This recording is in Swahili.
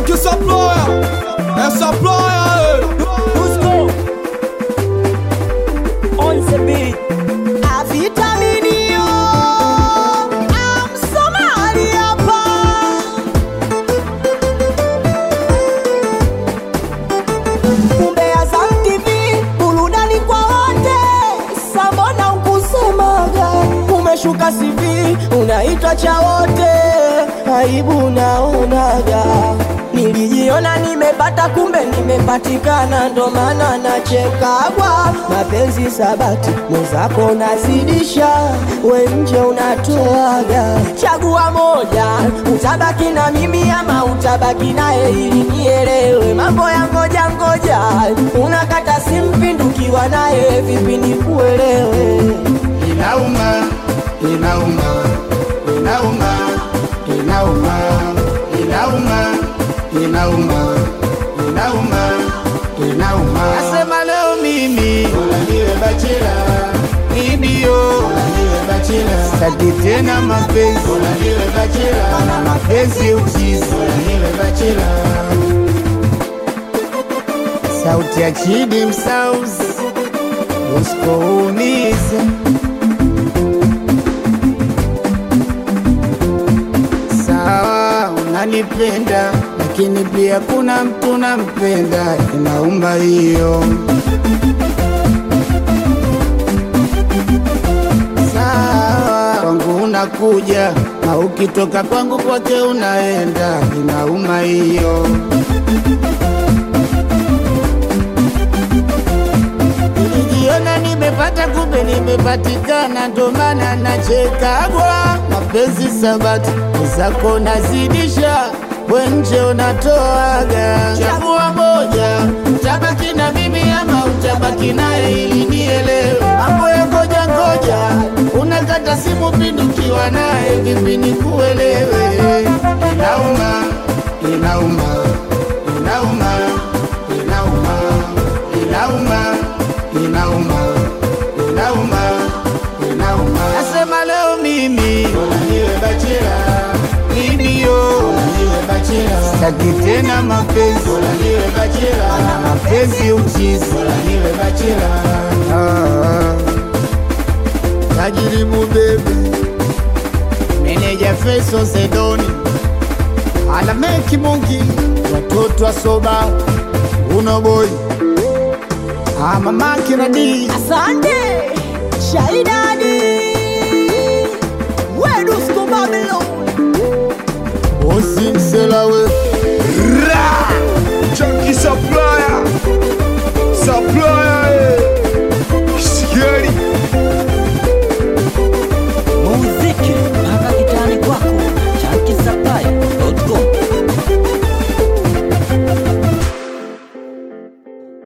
Frankie Supplier, eh, Supplier, eh. Dusko on the beat. Avitaminio amsomali hapa kumbe Azam TV burudani kwa wote. Sambona ukusemaga umeshuka CV unaitwa cha wote, aibu naonaga. Nilijiona nimepata kumbe nimepatikana, ndo maana nachekagwa. Mapenzi sabati mwenzako unazidisha, we nje unatoaga. Chagua moja, utabaki na mimi ama utabaki naye, ili nielewe mambo ya ngoja ngoja. Unakata simpindukiwa naye, vipi nikuelewe? Inauma, inauma, inauma, inauma, inauma, inauma, inauma, inauma. Nasema leo mimi bora niwe bachela, ndio bora niwe bachela. Sitaki tena mapenzi, bora niwe bachela. Na mapenzi uchizi, bora niwe bachela. Sauti ya Chidi Msauzi, usikuumize sawa, unanipenda lakini pia kuna mtu nampenda, inauma hiyo. Sawa, kwangu unakuja na ukitoka kwangu kwake unaenda, inauma hiyo. Nilijiona nimepata kumbe nimepatikana, ndo maana nachekagwa. Mapenzi sabati zako nazidisha, we nje unatoaga. Chagua moja, utabaki na mimi ama utabaki naye, ili nielewe mambo ya ngoja ngoja. Unakata simu pindukiwa naye, vipi nikuelewe? Inauma, inauma, inauma, inauma, inauma inauma, inauma, inauma. Nasema leo mimi bora niwe bachela, ndio bora niwe bachela. Sitaki tena mapenzi, bora niwe bachela. Na mapenzi uchizi, bora niwe bachela. Ah, tajiri mubebe, meneja Feso Zedoni, alameki Mungi, watoto wa soba, uno boy Ah, mamake na dii Asante Shaidadi